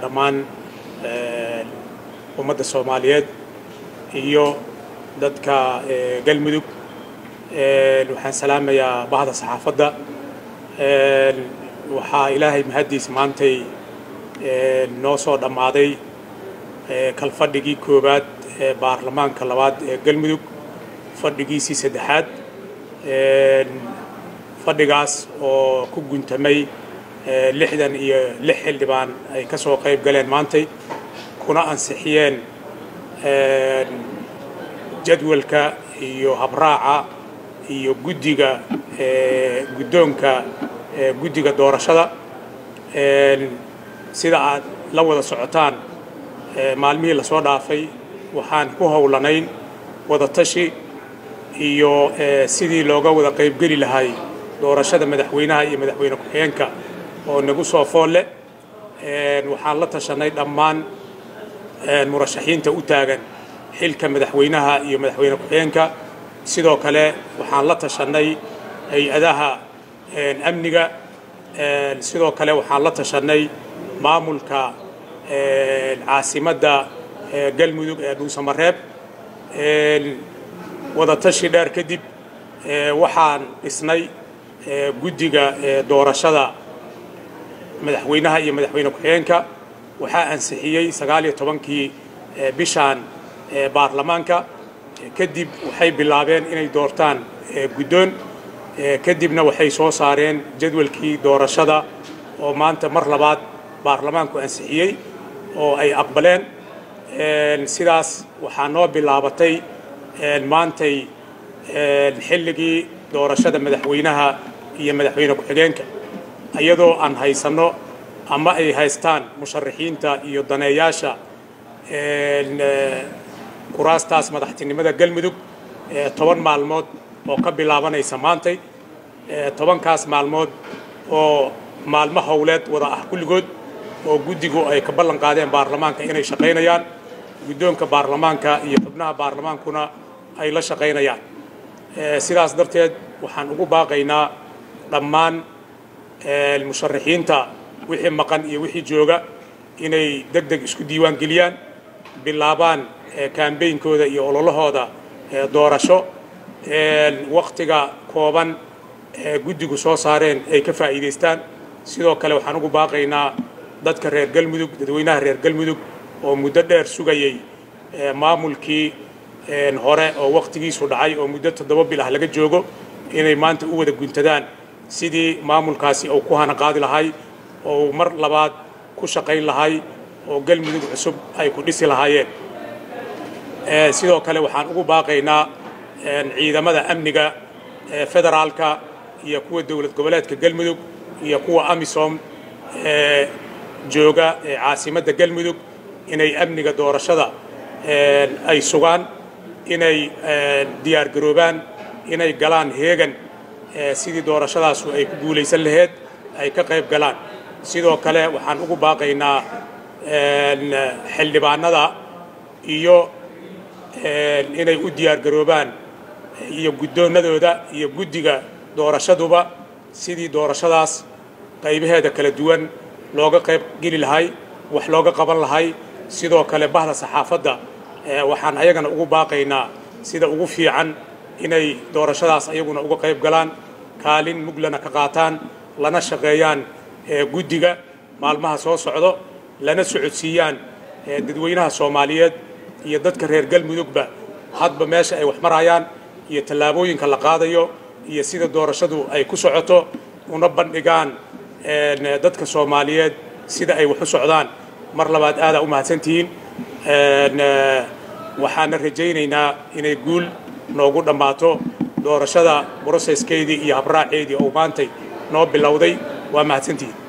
dhammaan ummadda soomaaliyeed iyo dadka galmudug waxaan salaamayaa bahda saxaafadda waxaa ilaahay mahaddiis maantay noo soo dhammaaday kalfadhigii koowaad ee baarlamaanka labaad ee galmudug fadhigiisii saddexaad fadhigaas oo ku guntamay lixdan iyo lix xildhibaan ay ka soo qayb galeen maantay kuna ansixiyeen jadwalka iyo habraaca iyo guddiga guddoonka guddiga doorashada sida aad la wada socotaan maalmihii lasoo dhaafay waxaan ku howlanayn wadatashi iyo sidii looga wada qaybgeli lahay doorashada madaxweynaha iyo madaxweyne ku-xigeenka oo nagu soo foolle waxaan la tashanay dhammaan murashaxiinta u taagan xilka madaxweynaha iyo madaxweyne ku-xigeenka sidoo kale waxaan la tashanay hay-adaha amniga sidoo kale waxaan la tashanay maamulka caasimadda galmudug ee dhuusamareeb wadatashi dheer kadib waxaan dhisnay guddiga doorashada madaxweynaha iyo madaxweyne ku-xigeenka waxaa ansixiyey sagaal iyo tobankii bishaan baarlamaanka kadib waxay bilaabeen inay doortaan guddoon kadibna waxay soo saareen jadwalkii doorashada oo maanta mar labaad baarlamaanku ansixiyey oo ay aqbaleen sidaas waxaa noo bilaabatay maantay xilligii doorashada madaxweynaha iyo madaxweyne ku-xigeenka iyadoo aan haysanno ama ay haystaan musharaxiinta iyo daneeyaasha kuraastaas madaxtinimada galmudug toban maalmood oo ka bilaabanaysa maantay tobankaas maalmood oo maalmo howleed wada ah kulligood oo guddigu ay ka ballan qaadeen baarlamaanka inay shaqaynayaan guddoonka baarlamaanka iyo xubnaha baarlamaankuna ay la shaqaynayaan sidaas darteed waxaan ugu baaqaynaa dhammaan musharaxiinta wixii maqan iyo wixii jooga inay deg deg isku diiwaan geliyaan bilaabaan kaambeynkooda iyo ololahooda doorasho waktiga kooban ee guddigu soo saareen ay ka faa'iidaystaan sidoo kale waxaan ugu baaqaynaa dadka reer galmudug dadweynaha reer galmudug oo muddo dheer sugayey maamulkii hore oo wakhtigiisu dhacay oo muddo toddoba bil ah laga joogo inay maanta u wada guntadaan sidii maamulkaasi uu ku hana qaadi lahay oo mar labaad ku shaqayn lahay oo galmudug cusub ay ku dhisi lahaayeen sidoo kale waxaan ugu baaqaynaa ciidamada amniga federaalka iyo kuwa dowlad goboleedka galmudug iyo kuwa amisom jooga caasimadda galmudug inay amniga doorashada ay sugaan inay diyaar garoobaan inay galaan heegan sidii doorashadaasu ay ku guulaysan laheyd ay ka qayb galaan sidoo kale waxaan ugu baaqaynaa xildhibaanada iyo inay u diyaar garoobaan iyo guddoonnadooda iyo guddiga doorashaduba sidii doorashadaas qaybaheeda kala duwan looga qayb geli lahay wax looga qaban lahay sidoo kale bahda saxaafadda waxaan ayagana ugu baaqaynaa sida ugu fiican inay doorashadaas ayaguna uga qayb galaan kaalin muglana ka qaataan lana shaqeeyaan guddiga maalmaha soo socdo lana socodsiiyaan dadweynaha soomaaliyeed iyo dadka reer galmudugba hadba meesha ay wax marayaan iyo tallaabooyinka la qaadayo iyo sida doorashadu ay ku socoto una bandhigaan dadka soomaaliyeed sida ay wax u socdaan mar labaad aadaa u mahadsantihiin waxaana rajaynaynaa inay guul noogu dhammaato doorashada broseskeedii iyo habraaceedii oo maantay noo bilowday waa mahadsantihiin